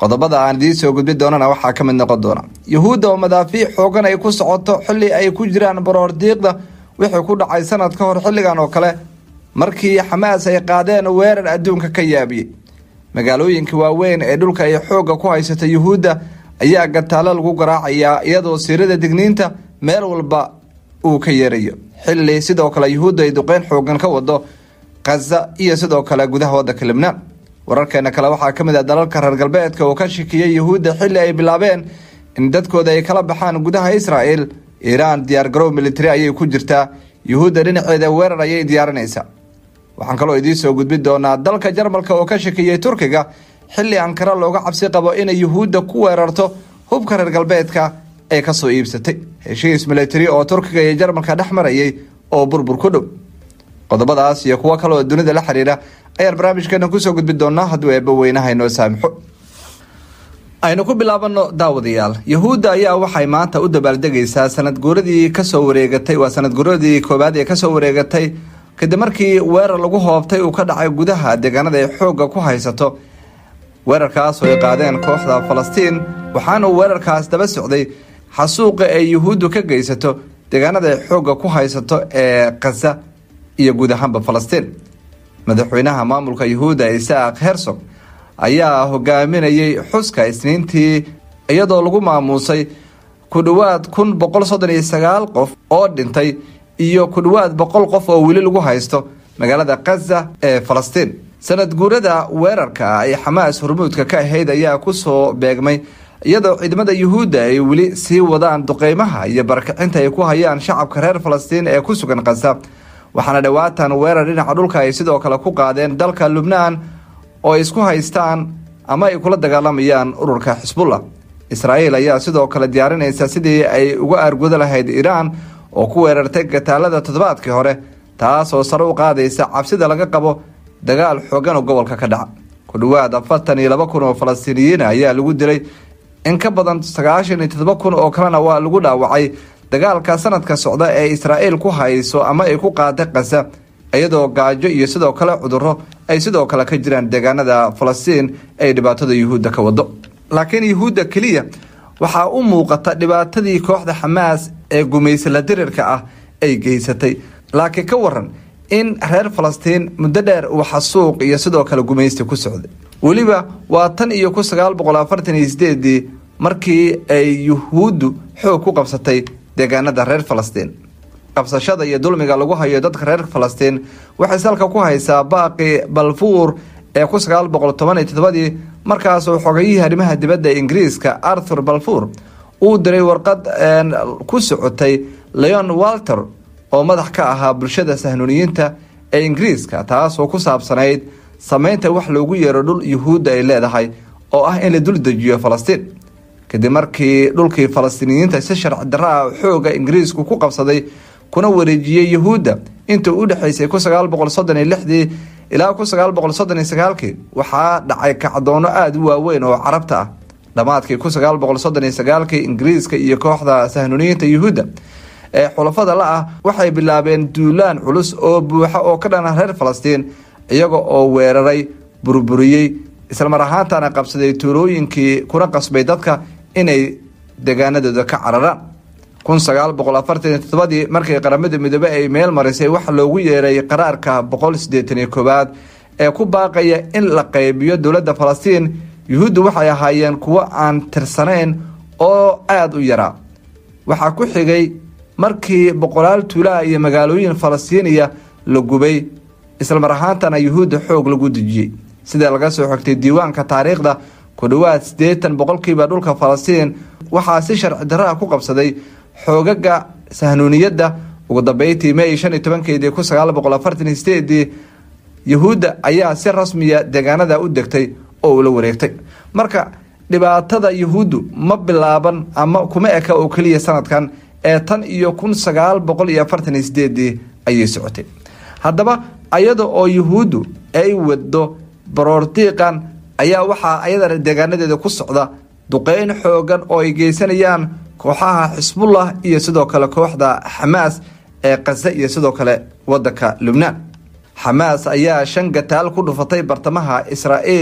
qodobada aan idiin soo gudbi doonana waxaa ka mid noqon doona yuhuudda oo madaafiic xoogan ay ku socoto xilli ay ku jiraan baroordiiqda wixii ku dhacay sanad ka hor xilligan oo kale markii xamaas ay qaadeen weerar adduunka ka yaabiyey magaalooyinka waaweyn ee dhulka ay xoogga ku haysata yuhuudda ayaa gataalo lagu garaacayaa iyadoo siirada digniinta meel walba uu ka yeerayo xilli sidoo kale yuhuudda ay duqeyn xoogan ka wado khaza iyo sidoo kale gudaha waddanka libnaan wararkeena kale waxaa ka mid ah dalalka reer galbeedka oo ka shikiyey yuhuudda xilli ay bilaabeen in dadkooda ay kala baxaan gudaha israa'el iiraan diyaargarow militari ayay ku jirtaa yuhuudda dhinaceeda weerar ayay diyaarinaysaa waxaan kaloo idiin soo gudbi doonaa dalka jarmalka oo ka shakiyey turkiga xilli ankara looga cabsi qabo inay yuhuudda ku weerarto hubka reer galbeedka ee kasoo iibsatay heshiis militari oo turkiga iyo jarmalka dhex marayay oo burbur ku dhow qodobadaas iyo kuwo kale oo dunida la xiriira ayaan barnaamijkeena kusoo gudbi doonaa hadduu eebba weynaha inoo saamixo aynu ku bilaabano daawadayaal yuhuudda ayaa waxay maanta u dabaaldegaysaa sanad guuradii kasoo wareegatay waa sanad guuradii koowaad ee kasoo wareegatay kadib markii weerar lagu hoobtay uu ka dhacay gudaha deegaanada ay xoogga ku haysato weerarkaas oo ay qaadeen kooxda falastiin waxaana uu weerarkaas daba socday xasuuqa ay yuhuuddu ka geysato deegaanada ay xoogga ku haysato ee khaza iyo guud ahaanba falastiin madaxweynaha maamulka yuhuudda isaaq hersog ayaa hogaaminayay xuska isniintii iyadoo lagu maamuusay ku dhowaad kun boqol soddon iyo sagaal qof oo dhintay iyo ku dhowaad boqol qof oo weli lagu haysto magaalada khaza ee falastiin sanad guurada weerarka ay xamaas hormuudka ka ahayd ayaa kusoo beegmay iyadoo ciidamada yuhuudda ay weli sii wadaan duqeymaha iyo barakacinta ay ku hayaan shacabka reer falastiin ee ku sugan khaza waxaana dhowaatan weerar dhinaca dhulka ay sidoo kale ku qaadeen dalka lubnaan oo ay isku haystaan ama ay kula dagaalamayaan ururka xisbullah israa'iil ayaa sidoo kale diyaarinaysa sidii ay uga aarguda lahayd iiraan oo ku weerartay gataalada toddobaadkii hore taas oo sare u qaadaysa cabsida laga qabo dagaal xoogan oo gobolka ka dhaca ku dhowaad afartan iyo laba kun oo falastiiniyiin ayaa lagu dilay in ka badan sagaashan iyo toddoba kun oo kalena waa lagu dhaawacay dagaalka sanadka socda ee israa'iil ku hayso ama ay ku qaaday khaza iyadoo gaajo iyo sidoo kale cudurro ay sidoo kale ka jiraan deegaanada falastiin ay dhibaatada yuhuudda ka wado laakiin yuhuudda keliya waxaa u muuqata dhibaatadii kooxda xamaas ee gumaysala dirirka ah ay geysatay laakiin ka waran in reer falastiin muddo dheer uu xasuuq iyo sidoo kale gumaysti ku socday weliba waa tan iyo kun sagaal boqol afartan iyo sideedii markii ay yuhuuddu xoog ku qabsatay deegaanada reer falastiin qabsashada iyo dulmiga lagu hayo dadka reer falastiin waxay salka ku haysaa baaqi balfuur ee kun sagaal boqol toban iyo toddobadii markaasuu xogayihii arrimaha dibadda ee ingiriiska arthur balfuur uu diray warqad ku socotay leon walter oo madax ka ahaa bulshada sahnuuniyiinta ee ingiriiska taasoo ku saabsanayd sameynta wax loogu yeero dhul yuhuudda ay leedahay oo ah in la dul dejiyo falastiin kadib markii dhulkii falastiiniyiinta si sharci darro ah xooga ingiriisku ku qabsaday kuna wareejiyey yuhuudda intii u dhexaysay kun sagaal boqol soddon iyo lixdii ilaa kun sagaal boqol soddon iyo sagaalkii waxaa dhacay kacdoono aada u waaweyn oo carabta ah dhammaadkii kun sagaal boqol soddon iyo sagaalkii ingiriiska iyo kooxda sahnuuniyiinta yuhuudda ee xulafada la ah waxay bilaabeen duulaan culus oo buuxa oo ka dhana reer falastiin iyaga oo weeraray burburiyey islamar ahaantana qabsaday tuulooyinkii kuna qasbay dadka inay deegaanadooda ka cararaan kun sagaal boqol afartan iyo toddobadii markii qaramada midoobe ay meel marisay waxa loogu yeeray qaraarka boqol siddeetan iyo koowaad ee ku baaqaya in la qaybiyo dowladda falastiin yuhuuddu waxay ahaayeen kuwo aan tirsanayn oo aada u yaraa waxaa ku xigay markii boqolaal tuulaha iyo magaalooyin falastiiniya la gubay islamar ahaantana yuhuudda xoog lagu dejiyey sida laga soo xogtay diiwaanka taariikhda ku dhowaad siddeetan boqolkiiba dhulka falastiin waxaa si sharci darraa ku qabsaday xoogaga sahnuuniyadda ugu dambeyntii may shan iyo tobankeedii kun sagaal boqol afartan iyo sideedii yuhuudda ayaa si rasmiya deegaanada u degtay oo ula wareegtay marka dhibaatada yuhuuddu ma bilaaban ama kuma eka oo keliya sanadkan ee tan iyo kun sagaal boqol iyo afartan iyo sideedii ayay socotay haddaba ayada oo yuhuuddu ay wado baroordiiqan ayaa waxaa ayadana deegaanadeeda ku socda duqeyn xoogan oo ay geysanayaan kooxaha xisbullah iyo sidoo kale kooxda xamaas ee khaza iyo sidoo kale wadanka lubnaan xamaas ayaa shan gataal ku dhufatay bartamaha israa'iil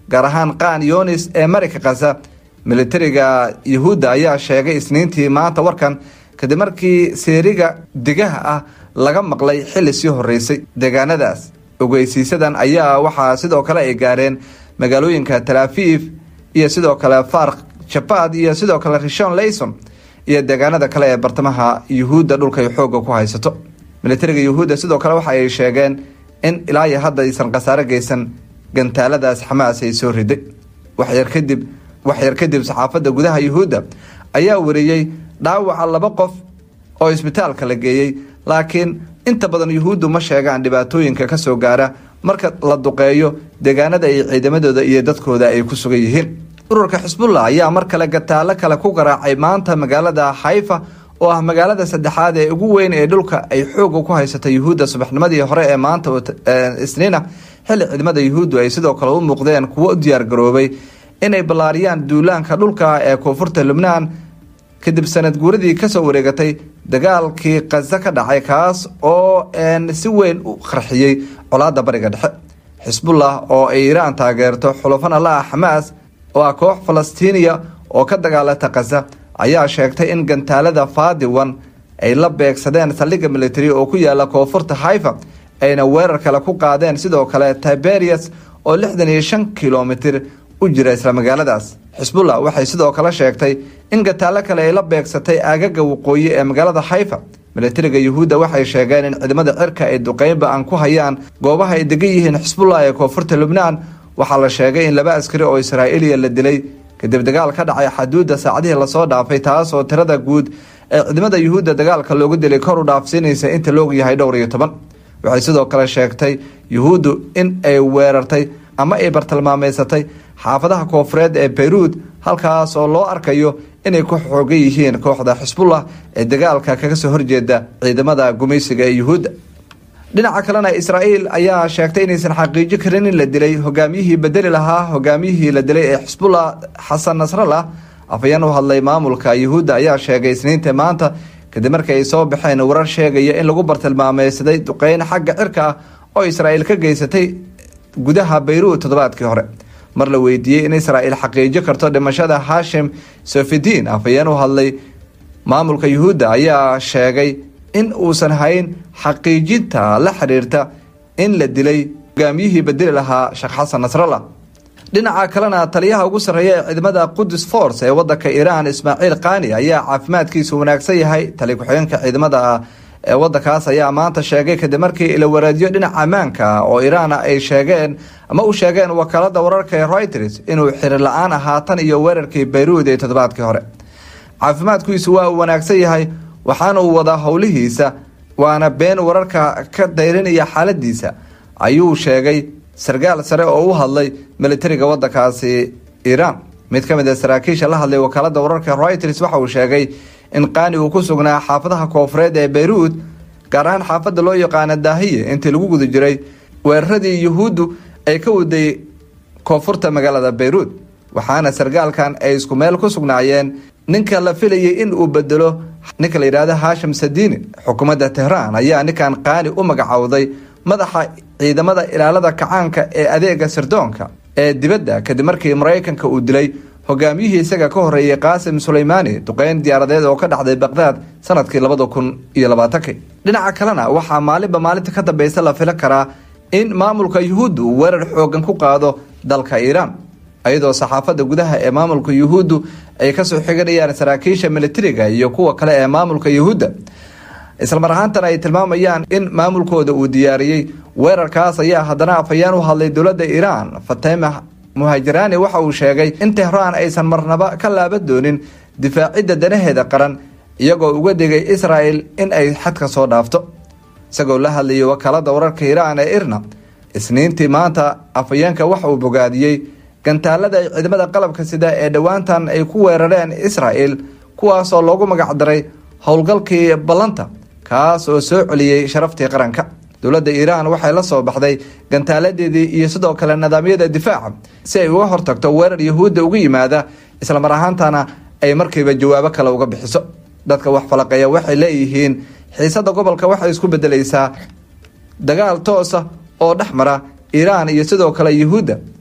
gaar ahaan qaan yonis ee marika kasa militariga yuhuudda ayaa sheegay isniintii maanta warkan kadib markii seeriga degaha ah laga maqlay xilli sii horeysay deegaanadaas ogeysiisadan ayaa waxaa sidoo kale ay gaareen magaalooyinka talaafiif iyo sidoo kale fark jabad iyo sidoo kale rishon layson iyo deegaanada kale ee bartamaha yuhuudda dhulkay xoogga ku haysato militariga yuhuudda sidoo kale waxa ay sheegeen in ilaa iyo hadda aysan khasaaro geysan gantaaladaas xamaas ay soo riday waxyar kadib waxyar kadib saxaafadda gudaha yuhuudda ayaa wariyey dhaawaca laba qof oo isbitaalka la geeyey laakiin inta badan yuhuuddu ma sheegaan dhibaatooyinka ka soo gaara marka la duqeeyo deegaanada ay ciidamadooda iyo dadkooda ay ku sugan yihiin ururka xisbullah ayaa mar kale gataalo kale ku garaacay maanta magaalada xayfa oo ah magaalada saddexaad ee ugu weyn ee dhulka ay xooga ku haysata yuhuudda subaxnimadii hore ee maanta isniina xilli ciidamada yuhuuddu ay sidoo kale u muuqdeen kuwo u diyaargaroobay inay ballaariyaan duulaanka dhulka ee koonfurta lubnaan kadib sanad guuradii kasoo wareegatay dagaalkii kaza ka dhacay kaas oo si weyn u qarxiyey colaada bariga dhexe xisbullah oo ay iiraan taageerto xulafana la ah xamaas oo ah koox falastiiniya oo ka dagaalata kaza ayaa sheegtay in gantaalada faadiwan ay la beegsadeen saldhigga military oo ku yaala koonfurta haifa ayna weerar kale ku qaadeen sidoo kale tiberias oo lixdan iyo shan kilomitir u jira isla magaaladaas xisbullah waxay sidoo kale sheegtay in gataalo kale ay la beegsatay aagaga waqooyi ee magaalada haifa militariga yuhuudda waxay sheegeen in ciidamada cirka ay duqeynba aan ku hayaan goobaha ay degan yihiin xisbullah ee koonfurta lubnaan waxaa la sheegay in laba askari oo israa'iiliya la dilay kadib dagaal ka dhacay xaduudda saacadihii lasoo dhaafay taas oo tirada guud ee ciidamada yuhuudda dagaalka loogu dilay kor u dhaafsiinaysa inta loog yahay dhowr iyo toban waxay sidoo kale sheegtay yuhuuddu in ay weerartay ama ay bartilmaameysatay xaafadaha koonfureed ee bayruud halkaas oo loo arkayo inay ku xoogan yihiin kooxda xisbullah ee dagaalka kaga soo horjeeda ciidamada gumaysiga ee yuhuudda dhinaca kalena israa'iil ayaa sheegtay inaysan xaqiijo karin in la dilay hogaamiyihii bedeli lahaa hogaamiyihii la dilay ee xisbullah xasan nasrallah afayeen u hadlay maamulka yuhuudda ayaa sheegay isniinta maanta kadib markii ay soo baxeen warar sheegaya in lagu bartilmaameysaday duqeyn xagga cirka ah oo israa'iil ka geysatay gudaha bayruud toddobaadkii hore mar la weydiiyey in israa'iil xaqiijo karto dhimashada hashim sofidiin afayeen u hadlay maamulka yuhuudda ayaa sheegay in uusan hayn xaqiijinta la xiriirta in la dilay hogaamiyihii bedeli lahaa sheekh xasan nasrallah dhinaca kalena taliyaha ugu sarreeya ee ciidamada qudus force ee wadanka iiraan ismaaciil kaani ayaa caafimaadkiisu wanaagsan yahay tali ku-xigeenka ciidamada ee wadankaas ayaa maanta sheegay kadib markii ilawareedyo dhinaca ammaanka oo iiraan ay sheegeen ama u sheegeen wakaalada wararka ee reuters inuu xirir la-aan ahaa tan iyo weerarkii bayruud ee toddobaadkii hore caafimaadkiisu waa uu wanaagsan yahay waxaana uu wadaa howlihiisa waana been wararka ka dayrinaya xaaladiisa ayuu sheegay sarkaal sare oo u hadlay militariga wadankaasi iiraan mid ka mid a saraakiisha la hadlay wakaalada wararka reuters waxa uu sheegay in qaani uu ku sugnaa xaafadaha koonfureed ee bayruud gaar ahaan xaafadda loo yaqaana daahiye intii lagu guda jiray weeraradii yuhuuddu ay ka waday koonfurta magaalada bayruud waxaana sarkaalkan ay isku meel ku sugnaayeen ninka la filayay in uu bedelo ninka la yidhaahdo hashim sadiini xukuumadda tehraan ayaa ninkan qaani u magacowday madaxa ciidamada ilaalada kacaanka ee adeega sirdoonka ee dibadda kadib markii maraykanka uu dilay hogaamiyihii isaga ka horeeyey qaasim suleymaani duqeyn diyaaradeed oo ka dhacday baqdaad sanadkii labada kun iyo labaatankii dhinaca kalena waxaa maalinba maalinta ka dambeysa la fili karaa in maamulka yuhuuddu uu weerar xoogan ku qaado dalka iiraan iyadoo saxaafadda gudaha ee maamulka yuhuuddu ay kasoo xiganayaan saraakiisha militariga iyo kuwa kale ee maamulka yuhuudda islamar ahaantana ay tilmaamayaan in maamulkooda uu diyaariyey weerarkaas ayaa haddana afhayeen u hadlay dowladda iiraan fatema muhaajiraani waxa uu sheegay in tehraan aysan marnaba ka laaban doonin difaacidda danaheeda qaran iyagoo uga digay israa'el in ay xadka soo dhaafto isagoo la hadlayay wakaalada wararka iiraan ee irna isniintii maanta afhayeenka waxa uu bogaadiyey gantaalada ay ciidamada qalabka sida ee dhowaantan ay ku weerareen israa'el kuwaasoo loogu magacdaray howlgalkii ballanta kaas oo soo celiyey sharaftii qaranka dowladda iiraan waxay la soo baxday gantaaladeedii iyo sidoo kale nidaamyada difaaca si ay uga hortagto weerar yahuudda uga yimaada islamar ahaantana ay markiiba jawaabo kale uga bixiso dadka wax falaqeeya waxay leeyihiin xiisada gobolka waxay isku bedelaysaa dagaal toosa oo dhex mara iiraan iyo sidoo kale yuhuudda